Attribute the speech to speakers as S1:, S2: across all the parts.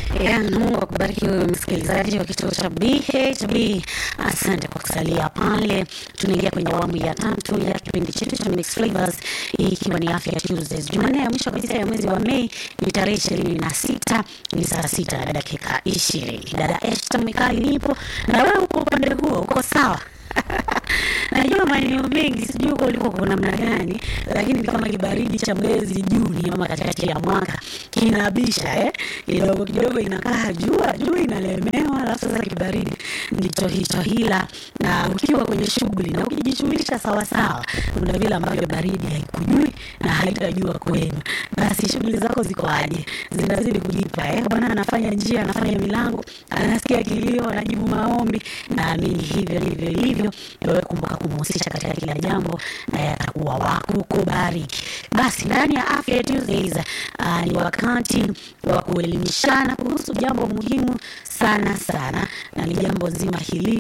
S1: Ya, Mungu akubariki wewe msikilizaji wa kituo cha BHB. Asante kwa kusalia pale. Tunaingia kwenye awamu ya tatu ya kipindi chetu cha Mixed Flavors, hii ikiwa ni Afya Tuesdays. Jumanne ya mwisho kabisa ya mwezi wa Mei ni tarehe ishirini na sita ni saa sita na dakika ishirini. Dada Esta Mikali nipo na wewe uko upande huo, uko sawa? Najua maeneo mengi sijui huko uliko kwa namna gani, lakini ni kama kibaridi cha mwezi Juni ama katikati ya mwaka kinabisha eh, kidogo kidogo inakaa jua jua inalemewa, alafu sasa kibaridi ndicho hicho. Hila na ukiwa kwenye shughuli na ukijishughulisha sawa sawa, kuna vile ambavyo baridi haikujui na haitajua kwenu, basi shughuli zako ziko aje? Zinazidi kujipa eh, bwana anafanya njia, anafanya milango, anasikia kilio, anajibu maombi. Naamini hivyo ndivyo ilivyo. Wewe kumbuka kumhusisha katika kila jambo, naye atakuwa wako kubariki. Basi ndani ya Afya Tuesdays uh, ni wakati wa kuelimishana kuhusu jambo muhimu sana sana, na ni jambo zima hili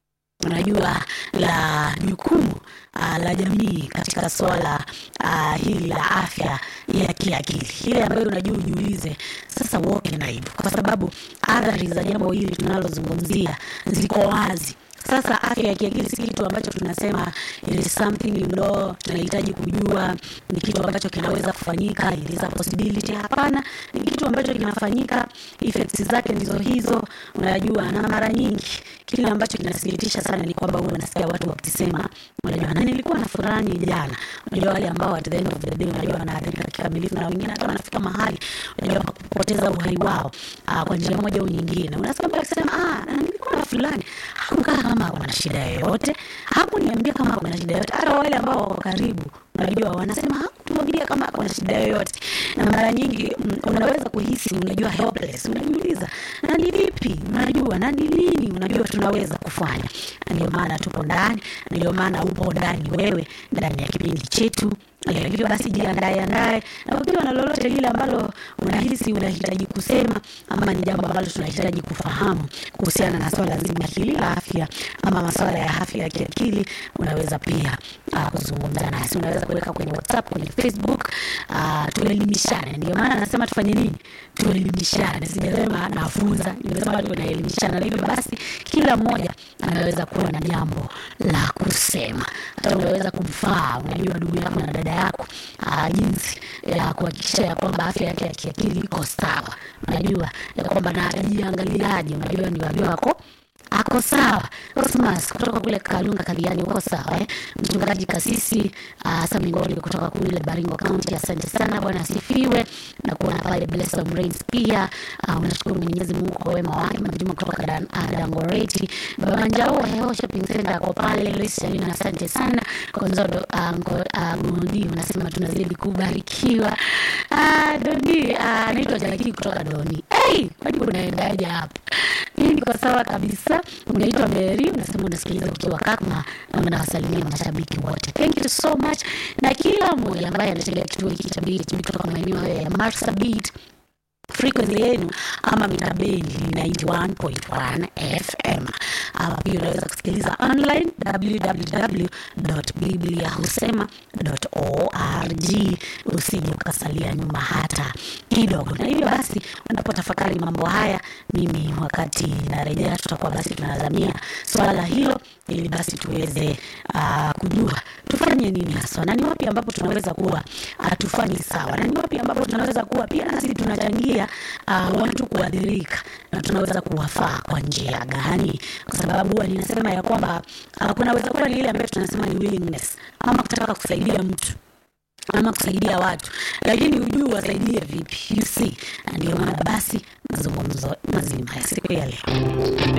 S1: unajua la jukumu uh, la jamii katika swala uh, hili la afya ya kiakili, ile ambayo unajua ujiulize sasa, what can I do? Kwa sababu athari za jambo hili tunalozungumzia ziko wazi. Sasa afya ya kiakili si kitu ambacho tunasema it is something you know, tunahitaji kujua ni kitu ambacho kinaweza kufanyika, it is a possibility. Hapana, ni kitu ambacho kinafanyika, effects zake ndizo hizo, unajua. Na mara nyingi kile ambacho kinasikitisha sana ni kwamba huwa unasikia watu wakisema, unajua, na nilikuwa na fulani jana. Unajua wale ambao at the end of the day, unajua wanaathirika kikamilifu, na wengine hata wanafika mahali, unajua, kupoteza uhai wao uh, kwa njia moja au nyingine. Unasikia mtu akisema ah, na nilikuwa na fulani hakukaa kama kuna shida yoyote, hakuniambia kama kuna shida yoyote. Hata wale ambao wako karibu, unajua, wanasema hakutuambia kama kuna shida yoyote. Na mara nyingi mm, unaweza kuhisi, unajua, helpless, unajiuliza na ni vipi, unajua, na ni nini, unajua, tunaweza kufanya. Na ndio maana tupo ndani, na ndio maana upo ndani wewe, ndani ya kipindi chetu hivyo basi jiandae andae, na ukiwa na lolote lile ambalo unahisi unahitaji kusema ama ni jambo ambalo tunahitaji kufahamu kuhusiana na swala zima hili la afya ama masuala ya afya ya kiakili, unaweza pia uh, kuzungumza nasi. Unaweza kuweka kwenye WhatsApp, kwenye Facebook, uh, tuelimishane. Ndio maana nasema tufanye nini? Tuelimishane. Sijasema nafunza, nimesema tunaelimishana. Hivyo basi kila mmoja anaweza kuwa na jambo la kusema, hata unaweza kumfaa, unajua ndugu yako na dada yako uh, jinsi ya kuhakikisha ya kwamba afya yake ya kiakili iko sawa, unajua ya kwamba na atajiangaliaje, unajua ni wajua wako ako sawa. Cosmas kutoka kule Kalunga Kaliani, uko sawa eh? Mchungaji Kasisi uh, Samingoli kutoka kule Baringo County, asante sana, Bwana asifiwe na kuona pale Blessed Rains pia. Uh, unashukuru Mwenyezi Mungu kwa wema wake. Majuma kutoka Dan, uh, Dangoreti, Baba Njao Heo Shopping Center kwa pale Luis Salina, asante sana Konzodo uh, uh, Gudi, unasema tunazidi kubarikiwa. Uh, Doni uh, naitwa Jalaki kutoka Doni. Hey, kwani unaendaje hapa? Mimi niko sawa kabisa. Unaitwa Mary, unasema unasikiliza ukiwa Kakma na unawasalimia mashabiki wote. Thank you so much, na kila mmoja ambaye anategea kituo hiki cha BHB kutoka maeneo haya ya Marsabit frequency yenu ama mitabendi ni 91.1 FM. Ama pia unaweza kusikiliza online www.bibliahusema.org. Usije ukasalia nyuma hata kidogo. Na hivyo basi, unapotafakari mambo haya, mimi wakati narejea, tutakuwa basi tunazamia swala hilo, ili basi tuweze uh, kujua tufanye nini haswa, na ni wapi ambapo tunaweza kuwa hatufanyi sawa, na ni wapi ambapo tunaweza kuwa pia nasi tunachangia uh, watu kuadhirika, na tunaweza kuwafaa kwa njia gani? Kwa sababu huwa ninasema ya kwamba uh, kunaweza kuwa ni ile ambayo tunasema ni willingness ama kutaka kusaidia mtu ama kusaidia watu, lakini hujui wasaidie vipi, you see. Na ndio maana basi mazungumzo mazima ya siku ya leo